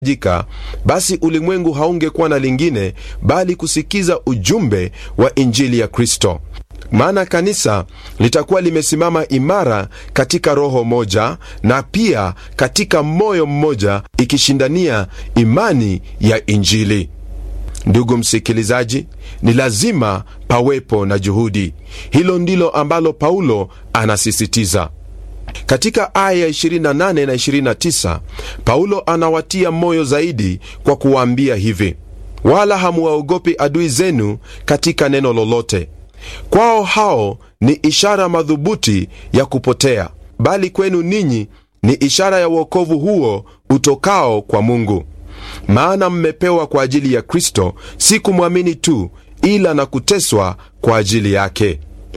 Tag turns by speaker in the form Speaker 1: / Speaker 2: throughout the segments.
Speaker 1: jika basi ulimwengu haungekuwa na lingine bali kusikiza ujumbe wa injili ya Kristo. Maana kanisa litakuwa limesimama imara katika roho moja na pia katika moyo mmoja, ikishindania imani ya injili. Ndugu msikilizaji, ni lazima pawepo na juhudi. Hilo ndilo ambalo Paulo anasisitiza katika aya ya 28 na 29. Paulo anawatia moyo zaidi kwa kuwaambia hivi: wala hamuwaogopi adui zenu katika neno lolote. Kwao hao ni ishara madhubuti ya kupotea, bali kwenu ninyi ni ishara ya uokovu huo utokao kwa Mungu. Maana mmepewa kwa ajili ya Kristo, si kumwamini tu, ila na kuteswa kwa ajili yake.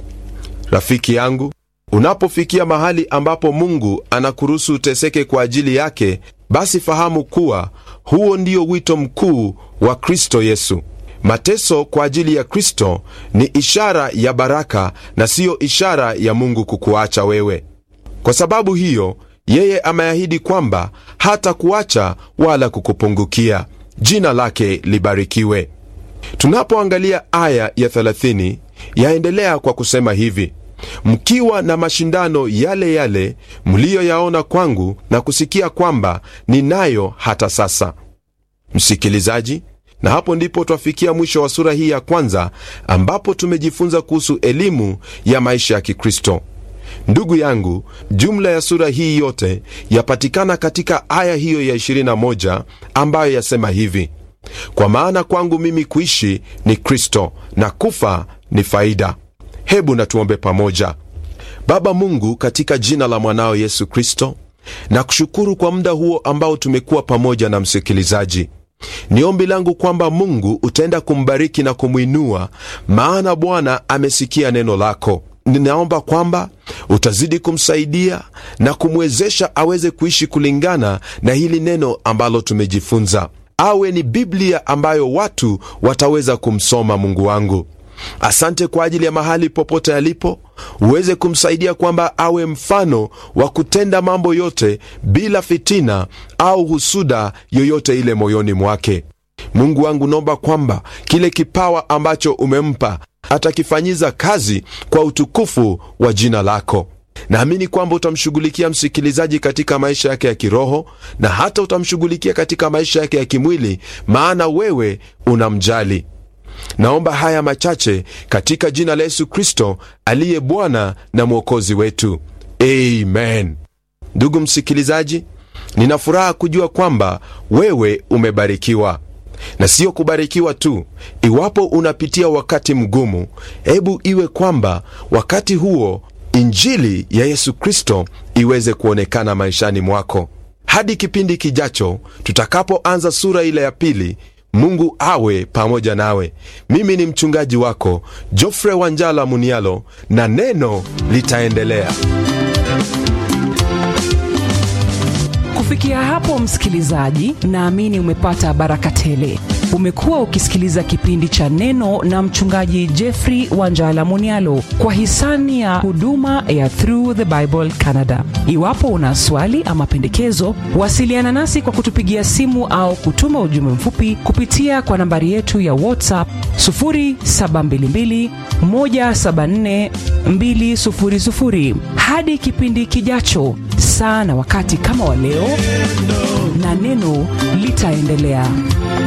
Speaker 1: Rafiki yangu, unapofikia mahali ambapo Mungu anakuruhusu uteseke kwa ajili yake, basi fahamu kuwa huo ndio wito mkuu wa Kristo Yesu. Mateso kwa ajili ya Kristo ni ishara ya baraka na siyo ishara ya Mungu kukuacha wewe. Kwa sababu hiyo, yeye ameahidi kwamba hata kuacha wala kukupungukia. Jina lake libarikiwe. Tunapoangalia aya ya 30 yaendelea kwa kusema hivi: mkiwa na mashindano yale yale mliyoyaona kwangu na kusikia kwamba ninayo hata sasa. Msikilizaji, na hapo ndipo twafikia mwisho wa sura hii ya kwanza, ambapo tumejifunza kuhusu elimu ya maisha ya Kikristo. Ndugu yangu, jumla ya sura hii yote yapatikana katika aya hiyo ya 21 ambayo yasema hivi: kwa maana kwangu mimi kuishi ni Kristo na kufa ni faida. Hebu na tuombe pamoja. Baba Mungu, katika jina la mwanao Yesu Kristo, na kushukuru kwa muda huo ambao tumekuwa pamoja na msikilizaji. Ni ombi langu kwamba Mungu utaenda kumbariki na kumwinua, maana Bwana amesikia neno lako. Ninaomba kwamba utazidi kumsaidia na kumwezesha aweze kuishi kulingana na hili neno ambalo tumejifunza, awe ni Biblia ambayo watu wataweza kumsoma. Mungu wangu, asante kwa ajili ya mahali popote alipo, uweze kumsaidia kwamba awe mfano wa kutenda mambo yote bila fitina au husuda yoyote ile moyoni mwake. Mungu wangu, naomba kwamba kile kipawa ambacho umempa atakifanyiza kazi kwa utukufu wa jina lako. Naamini kwamba utamshughulikia msikilizaji katika maisha yake ya kiroho na hata utamshughulikia katika maisha yake ya kimwili, maana wewe unamjali. Naomba haya machache katika jina la Yesu Kristo aliye Bwana na Mwokozi wetu, amen. Ndugu msikilizaji, nina furaha kujua kwamba wewe umebarikiwa na siyo kubarikiwa tu. Iwapo unapitia wakati mgumu, hebu iwe kwamba wakati huo injili ya Yesu Kristo iweze kuonekana maishani mwako. Hadi kipindi kijacho, tutakapoanza sura ile ya pili, Mungu awe pamoja nawe. Mimi ni mchungaji wako Jofre Wanjala Munialo, na neno litaendelea.
Speaker 2: Kufikia hapo, msikilizaji, naamini umepata baraka tele. Umekuwa ukisikiliza kipindi cha Neno na mchungaji Jeffrey Wanjala Munialo kwa hisani ya huduma ya Through the Bible Canada. Iwapo una swali ama pendekezo, wasiliana nasi kwa kutupigia simu au kutuma ujumbe mfupi kupitia kwa nambari yetu ya WhatsApp 0722 174 200. Hadi kipindi kijacho, saa na wakati kama wa leo, na neno litaendelea.